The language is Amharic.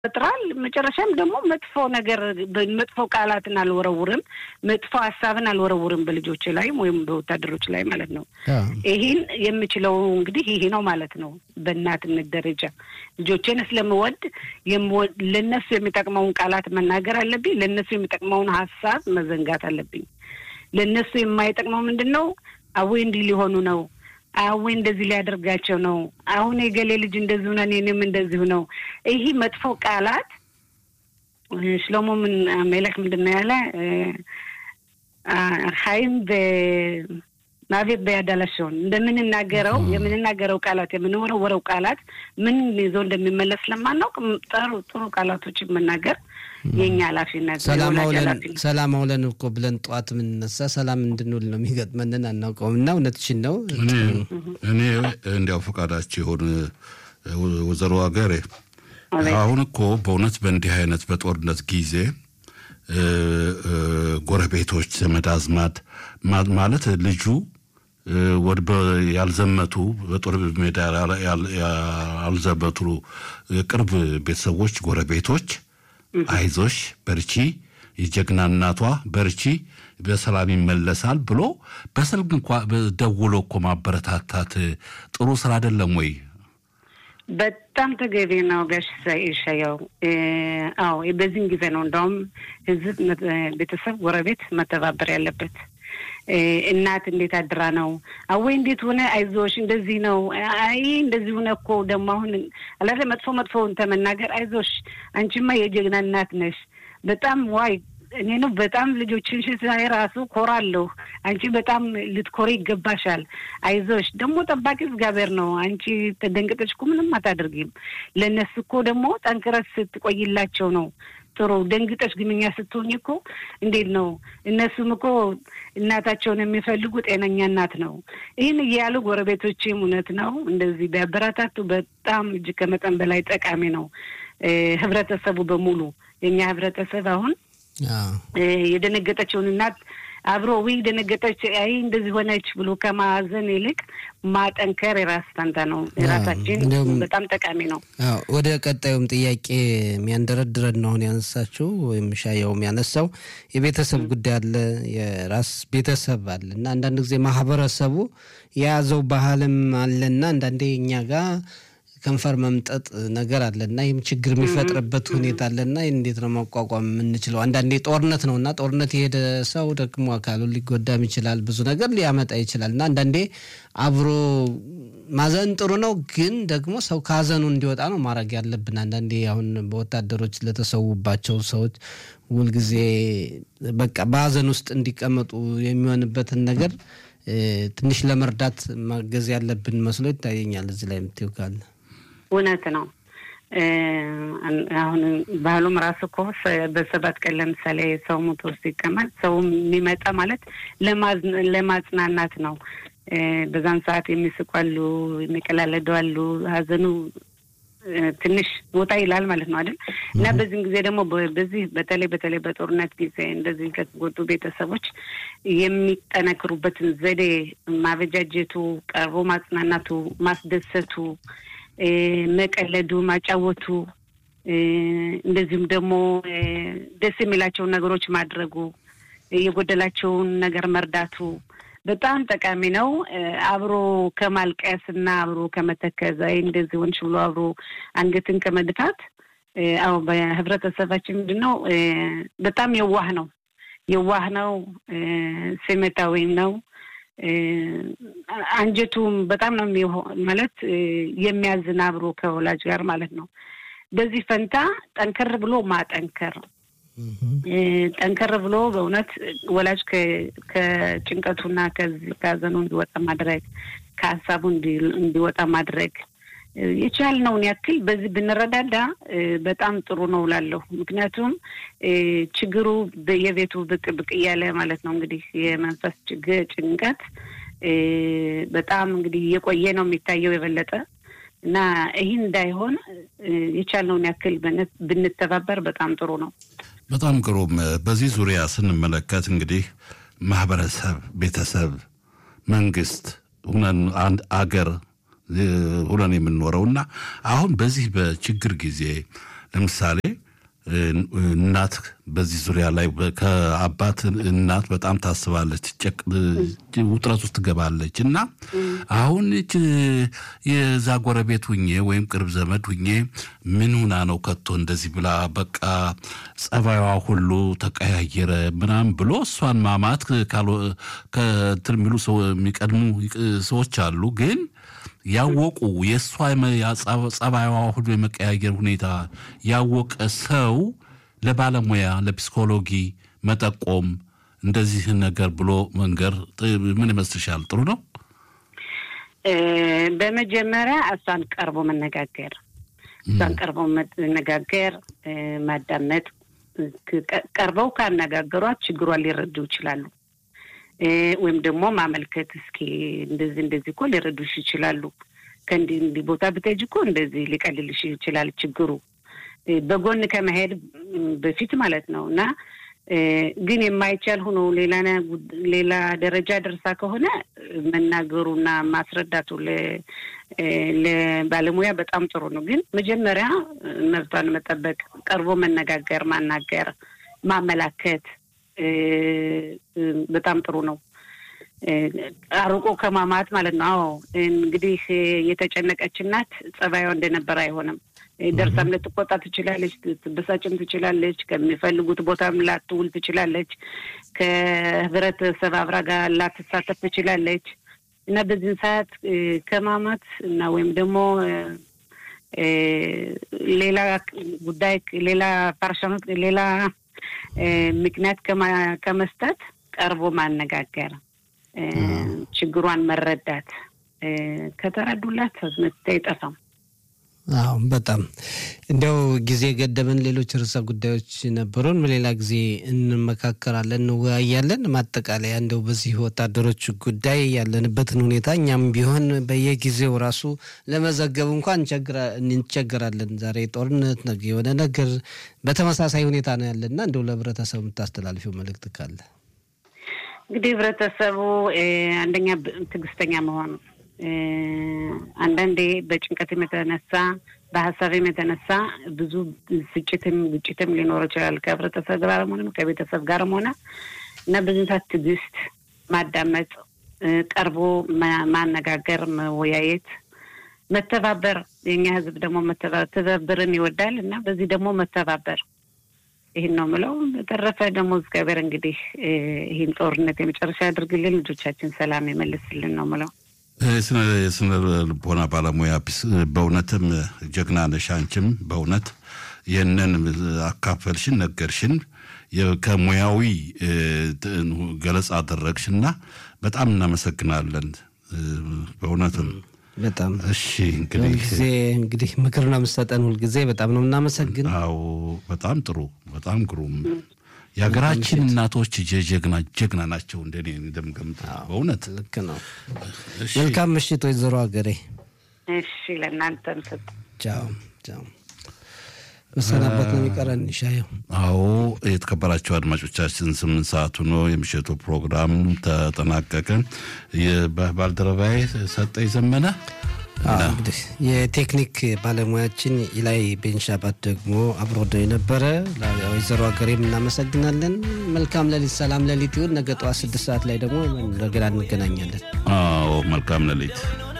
ይፈጥራል። መጨረሻም ደግሞ መጥፎ ነገር መጥፎ ቃላትን አልወረውርም፣ መጥፎ ሀሳብን አልወረውርም በልጆች ላይ ወይም በወታደሮች ላይ ማለት ነው። ይህን የምችለው እንግዲህ ይሄ ነው ማለት ነው። በእናትነት ደረጃ ልጆቼን ስለምወድ ለነሱ የሚጠቅመውን ቃላት መናገር አለብኝ። ለነሱ የሚጠቅመውን ሀሳብ መዘንጋት አለብኝ። ለእነሱ የማይጠቅመው ምንድን ነው? አዌ እንዲህ ሊሆኑ ነው አዌ እንደዚህ ሊያደርጋቸው ነው። አሁን የገሌ ልጅ እንደዚሁ ነን፣ እኔም እንደዚሁ ነው። ይህ መጥፎ ቃላት ሽሎሞ ምን ሜለክ ምንድን ነው ያለ ሀይም ማቤት በያዳላሸውን እንደምንናገረው የምንናገረው ቃላት የምንወረወረው ቃላት ምን ይዞ እንደሚመለስ ለማናውቅ ጥሩ ጥሩ ቃላቶችን መናገር የኛ ኃላፊነት። ሰላም አውለን እኮ ብለን ጠዋት የምንነሳ ሰላም እንድንውል ነው የሚገጥመንን አናውቀውም። እና እውነትሽን ነው። እኔ እንዲያው ፈቃዳቸው የሆን ወይዘሮ ሀገሬ አሁን እኮ በእውነት በእንዲህ አይነት በጦርነት ጊዜ ጎረቤቶች፣ ዘመድ አዝማድ ማለት ልጁ ያልዘመቱ በጦር ሜዳ ያልዘመቱ ቅርብ ቤተሰቦች፣ ጎረቤቶች አይዞሽ በርቺ፣ የጀግና እናቷ በርቺ፣ በሰላም ይመለሳል ብሎ በስልክ እንኳ ደውሎ እኮ ማበረታታት ጥሩ ስራ አይደለም ወይ? በጣም ተገቢ ነው ጋሽ ሻያው። አዎ በዚህም ጊዜ ነው እንደውም ህዝብ፣ ቤተሰብ፣ ጎረቤት መተባበር ያለበት። እናት እንዴት አድራ ነው አወይ እንዴት ሆነ አይዞሽ እንደዚህ ነው አይ እንደዚህ ሆነ እኮ ደግሞ አሁን አላለ መጥፎ መጥፎውን ተመናገር አይዞሽ አንቺማ የጀግና እናት ነሽ በጣም ዋይ እኔ ነው በጣም ልጆችን ሳይ ራሱ ኮራለሁ። አንቺ በጣም ልትኮሪ ይገባሻል። አይዞሽ ደግሞ ጠባቂ እግዚአብሔር ነው። አንቺ ተደንቅጠሽ እኮ ምንም አታደርጊም። ለእነሱ እኮ ደግሞ ጠንክረስ ስትቆይላቸው ነው ጥሩ ደንግጠሽ ግንኛ ስትሆኝ እኮ እንዴት ነው? እነሱም እኮ እናታቸውን የሚፈልጉ ጤነኛ እናት ነው። ይህን እያሉ ጎረቤቶችም እውነት ነው እንደዚህ ቢያበረታቱ በጣም እጅግ ከመጠን በላይ ጠቃሚ ነው። ህብረተሰቡ በሙሉ የእኛ ህብረተሰብ አሁን የደነገጠችውን እናት አብሮ ዊ ደነገጠች፣ አይ እንደዚህ ሆነች ብሎ ከማዘን ይልቅ ማጠንከር የራስ ፈንታ ነው። የራሳችን በጣም ጠቃሚ ነው። ወደ ቀጣዩም ጥያቄ የሚያንደረድረን ነው አሁን ያነሳችው ወይም ሻየውም ያነሳው የቤተሰብ ጉዳይ አለ፣ የራስ ቤተሰብ አለ እና አንዳንድ ጊዜ ማህበረሰቡ የያዘው ባህልም አለና አንዳንዴ እኛ ጋር ከንፈር መምጠጥ ነገር አለና ይህም ችግር የሚፈጥርበት ሁኔታ አለና እንዴት ነው ማቋቋም የምንችለው? አንዳንዴ ጦርነት ነው እና ጦርነት የሄደ ሰው ደግሞ አካሉ ሊጎዳም ይችላል፣ ብዙ ነገር ሊያመጣ ይችላል እና አንዳንዴ አብሮ ማዘን ጥሩ ነው፣ ግን ደግሞ ሰው ከሀዘኑ እንዲወጣ ነው ማድረግ ያለብን። አንዳንዴ አሁን በወታደሮች ለተሰዉባቸው ሰዎች ሁልጊዜ በቃ በሀዘን ውስጥ እንዲቀመጡ የሚሆንበትን ነገር ትንሽ ለመርዳት ማገዝ ያለብን መስሎ ይታየኛል። እዚህ ላይ የምትይው ካለ እውነት ነው። አሁን ባህሉም ራሱ እኮ በሰባት ቀን ለምሳሌ ሰው ሞቶ ሲቀመጥ ሰው የሚመጣ ማለት ለማጽናናት ነው። በዛን ሰዓት የሚስቁ አሉ፣ የሚቀላለዱ አሉ። ሀዘኑ ትንሽ ቦታ ይላል ማለት ነው አይደል? እና በዚህም ጊዜ ደግሞ በዚህ በተለይ በተለይ በጦርነት ጊዜ እንደዚህ ከተጎዱ ቤተሰቦች የሚጠነክሩበትን ዘዴ ማበጃጀቱ፣ ቀርቦ ማጽናናቱ፣ ማስደሰቱ፣ መቀለዱ፣ ማጫወቱ እንደዚሁም ደግሞ ደስ የሚላቸውን ነገሮች ማድረጉ፣ የጎደላቸውን ነገር መርዳቱ በጣም ጠቃሚ ነው። አብሮ ከማልቀስ እና አብሮ ከመተከዝ አይ እንደዚህ ሆንሽ ብሎ አብሮ አንገትን ከመድፋት አዎ፣ በህብረተሰባችን ምንድን ነው በጣም የዋህ ነው የዋህ ነው፣ ስሜታዊ ነው። አንጀቱም በጣም ነው ማለት የሚያዝን አብሮ ከወላጅ ጋር ማለት ነው። በዚህ ፈንታ ጠንከር ብሎ ማጠንከር ጠንከር ብሎ በእውነት ወላጅ ከጭንቀቱና ከዚህ ከሀዘኑ እንዲወጣ ማድረግ ከሀሳቡ እንዲወጣ ማድረግ የቻልነውን ያክል በዚህ ብንረዳዳ በጣም ጥሩ ነው እላለሁ። ምክንያቱም ችግሩ በየቤቱ ብቅ ብቅ እያለ ማለት ነው እንግዲህ የመንፈስ ችግር ጭንቀት በጣም እንግዲህ እየቆየ ነው የሚታየው የበለጠ እና ይህ እንዳይሆን የቻልነውን ያክል ብንተባበር በጣም ጥሩ ነው። በጣም ግሩም። በዚህ ዙሪያ ስንመለከት እንግዲህ ማህበረሰብ፣ ቤተሰብ፣ መንግስት ሁነን አንድ አገር ሁነን የምንኖረው እና አሁን በዚህ በችግር ጊዜ ለምሳሌ እናት በዚህ ዙሪያ ላይ ከአባት እናት በጣም ታስባለች፣ ውጥረት ውስጥ ትገባለች እና አሁን የዛ ጎረቤት ሁኜ ወይም ቅርብ ዘመድ ሁኜ ምን ሁና ነው ከቶ እንደዚህ ብላ በቃ ጸባይዋ ሁሉ ተቀያየረ ምናምን ብሎ እሷን ማማት ከእንትን የሚሉ የሚቀድሙ ሰዎች አሉ ግን ያወቁ የእሷ ጸባይዋ ሁሉ የመቀያየር ሁኔታ ያወቀ ሰው ለባለሙያ ለፒስኮሎጂ መጠቆም እንደዚህ ነገር ብሎ መንገር ምን ይመስልሻል? ጥሩ ነው። በመጀመሪያ እሷን ቀርቦ መነጋገር እሷን ቀርቦ መነጋገር፣ ማዳመጥ። ቀርበው ካነጋገሯት ችግሯን ሊረዱ ይችላሉ። ወይም ደግሞ ማመልከት እስኪ እንደዚህ እንደዚህ እኮ ሊረዱሽ ይችላሉ። ከእንዲህ እንዲህ ቦታ ብትሄጂ እኮ እንደዚህ ሊቀልልሽ ይችላል ችግሩ በጎን ከመሄድ በፊት ማለት ነው። እና ግን የማይቻል ሆኖ ሌላ ሌላ ደረጃ ደርሳ ከሆነ መናገሩና ማስረዳቱ ለባለሙያ በጣም ጥሩ ነው። ግን መጀመሪያ መብቷን መጠበቅ፣ ቀርቦ መነጋገር፣ ማናገር፣ ማመላከት በጣም ጥሩ ነው። አርቆ ከማማት ማለት ነው። አዎ እንግዲህ የተጨነቀች እናት ጸባዩ እንደነበረ አይሆንም። ደርሳም ልትቆጣ ትችላለች፣ ትበሳጭም ትችላለች። ከሚፈልጉት ቦታም ላትውል ትችላለች። ከህብረተሰብ አብራ ጋር ላትሳተፍ ትችላለች እና በዚህን ሰዓት ከማማት እና ወይም ደግሞ ሌላ ጉዳይ ሌላ ፓርሻኖት ሌላ ምክንያት ከመስጠት ቀርቦ ማነጋገር፣ ችግሯን መረዳት ከተረዱላት መፍትሄ አይጠፋም። አዎ በጣም እንዲያው ጊዜ ገደበን። ሌሎች ርዕሰ ጉዳዮች ነበሩን። በሌላ ጊዜ እንመካከራለን፣ እንወያያለን። ማጠቃለያ እንደው በዚህ ወታደሮች ጉዳይ ያለንበትን ሁኔታ እኛም ቢሆን በየጊዜው ራሱ ለመዘገብ እንኳን እንቸገራለን። ዛሬ ጦርነት፣ ነገ የሆነ ነገር በተመሳሳይ ሁኔታ ነው ያለና እንደው ለህብረተሰቡ የምታስተላልፊው መልእክት ካለ? እንግዲህ ህብረተሰቡ አንደኛ ትዕግስተኛ መሆኑ አንዳንዴ በጭንቀትም የተነሳ በሀሳብም የተነሳ ብዙ ስጭትም ግጭትም ሊኖር ይችላል ከህብረተሰብ ጋርም ሆነ ከቤተሰብ ጋርም ሆነ እና በዚህ ሰዓት ትዕግስት ማዳመጥ፣ ቀርቦ ማነጋገር፣ መወያየት፣ መተባበር የኛ ህዝብ ደግሞ ትብብርን ይወዳል እና በዚህ ደግሞ መተባበር ይህን ነው ምለው። በተረፈ ደግሞ እግዚአብሔር እንግዲህ ይህን ጦርነት የመጨረሻ ያድርግልን፣ ልጆቻችን ሰላም የመልስልን ነው ምለው። የስነ ልቦና ባለሙያ በእውነትም ጀግና ነሽ። አንቺም በእውነት ይህንን አካፈልሽን፣ ነገርሽን፣ ከሙያዊ ገለጻ አደረግሽና በጣም እናመሰግናለን። በእውነትም በጣም እሺ። እንግዲህ ጊዜ እንግዲህ ምክር ነው የምትሰጠን ሁልጊዜ በጣም ነው የምናመሰግን። አዎ በጣም ጥሩ፣ በጣም ግሩም። የሀገራችን እናቶች ጀግና ጀግና ናቸው። እንደኔ እንደምገምት በእውነት ልክ ነው። መልካም ምሽት ወይዘሮ ሀገሬ። እሺ ለእናንተም ስጥ። ቻው ቻው። መሰናበት ነው የሚቀረን ሻየው። አዎ የተከበራቸው አድማጮቻችን ስምንት ሰዓቱ ነው የምሽቱ ፕሮግራም ተጠናቀቀ። ባልደረባዬ ሰጠኝ ዘመነ እንግዲህ የቴክኒክ ባለሙያችን ኢላይ ቤንሻባት ደግሞ አብሮ ነው የነበረ። ወይዘሮ ሀገሬም እናመሰግናለን። መልካም ሌሊት፣ ሰላም ሌሊት ይሁን። ነገ ጠዋት ስድስት ሰዓት ላይ ደግሞ እንደገና እንገናኛለን። አዎ መልካም ሌሊት።